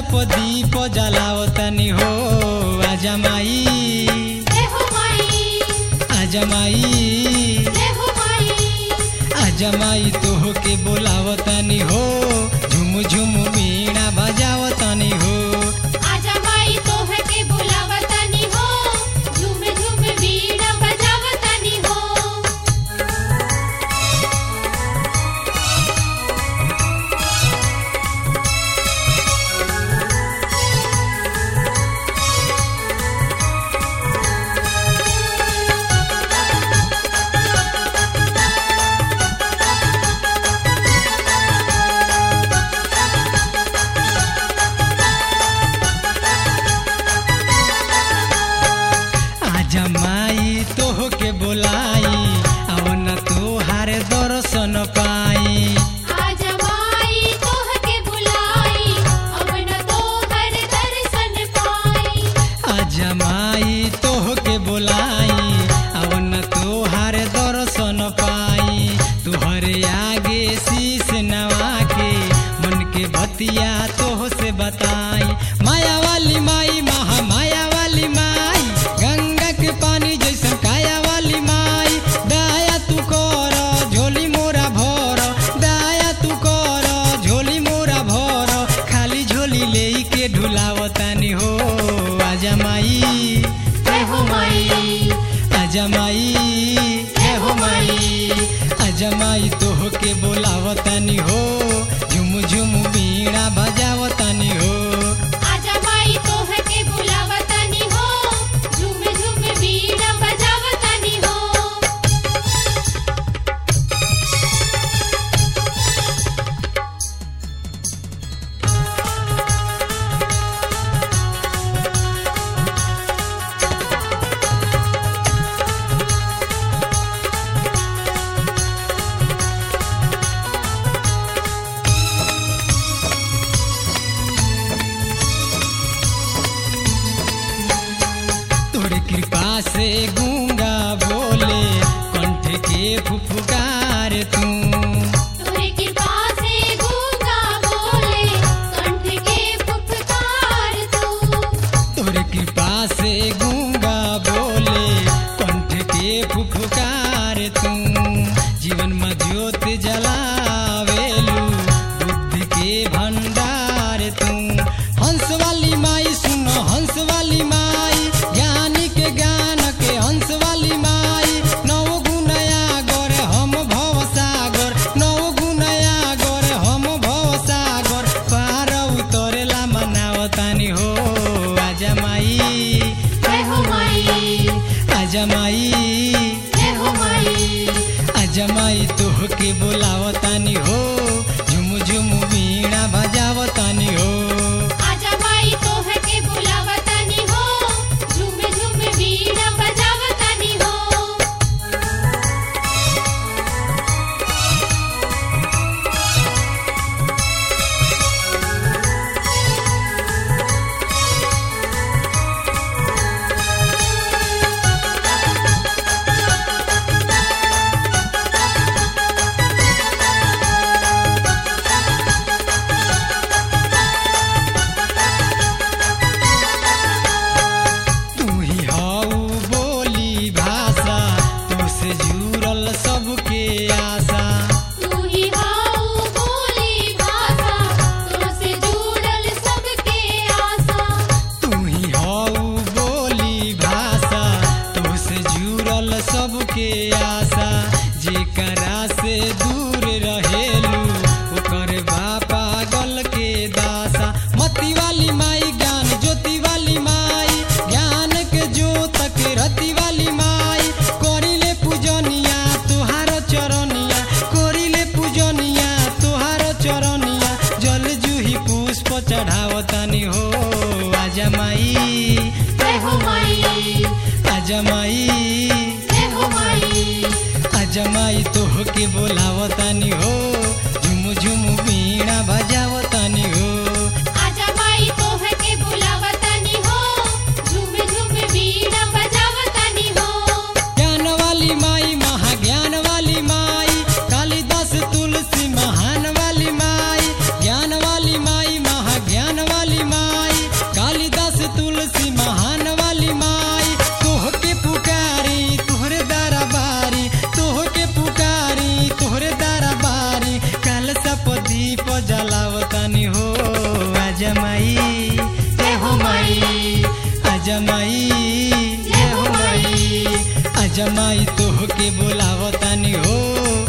प दीप जलावतनी हो आजा माई जय हो माई आजा माई जय हो माई आजा माई तोह के बोलावतनी हो झुम झुम वीणा बजावतनी हो आजा माई तोह के बुलावतानी हो झूम झूम वीणा बजावतानी हो आजा माई तोह के बोलाई अवन तोहार दर्शन पाई आजा माई तोह के बुलाई अब न तोहर दर्शन पाई आजा माई तोह के बोलाई अवन तोहार दर्शन पाई तुहरे आगे शीश नवा के मन के बतिया तोह से बताई माया वाली माई महा माया वाली माई गंगा के पानी जैसन काया वाली माई दया तू कर झोली मोरा भर दया तू कर झोली मोरा भर खाली झोली ले के ढुलावतानी हो आजा माई जय हो माई आजा माई हे हो माई आजा माई तोह के बोलावतानी हो झुम झुम वीणा बजावतानी हो आजा माई तोह के बुलावतानी हो झूम झूम वीणा बजावतानी हो तोरे कृपा से गूंगा बोले कंठ के फुफकार तू तोरे कृपा से गूंगा बोले कंठ के फुफकार तू तोरे कृपा से गूंगा बोले कंठ के फुफकार तू जीवन में ज्योत जलावेलू बुद्धि के भंडार तू हंस वाली माई सुनो हंस वाली माई ज्ञानी के ज्ञान के हंस वाली माई नौ गुणया गोर हम भव सागर नौ गुणया गोर हम भव सागर पार उतरेला मनावतानी हो आजा माई जय हो माई आजा माई जय हो माई आजा माई तोह के बोलावतानी हो झुम झुम वीणा बजावतानी हो आजा माई तोह के बुलावतानी हो झूम झूम वीणा बजावतानी हो तू ही हऊ बोली भाषा तू से जुड़ल सबके आशा तू ही हाउ बोली भाषा तुझसे जुड़ल सबके आशा तू ही हऊ बोली भाषा तू से जुड़ल सबके आशा जेकरा से दूर रहेलू ओकर बापा गल के दासा मती वाली माई ज्ञान ज्योति वाली माई ज्ञान के ज्योत के रति वाली माई करिले पूजनिया तुहार चरनिया करिले पूजनिया तुहार चरनिया जल जूही पुष्प चढ़ावतानी हो आजा माई जय हो माई आजा माई जय हो माई आजा माई तोह के बोलावतानी हो झुम झुम वीणा बजावतानी हो आजा माई तोह के बुलावतानी हो झूम झूम वीणा बजावतानी हो ज्ञान वाली माई महाज्ञान वाली माई कालिदास तुलसी महान वाली माई ज्ञान वाली माई महाज्ञान वाली माई दीप जलावतानी हो अजमाई जय हो माई अजमाई जय हो माई अजमाई तोह के बोलावतानी हो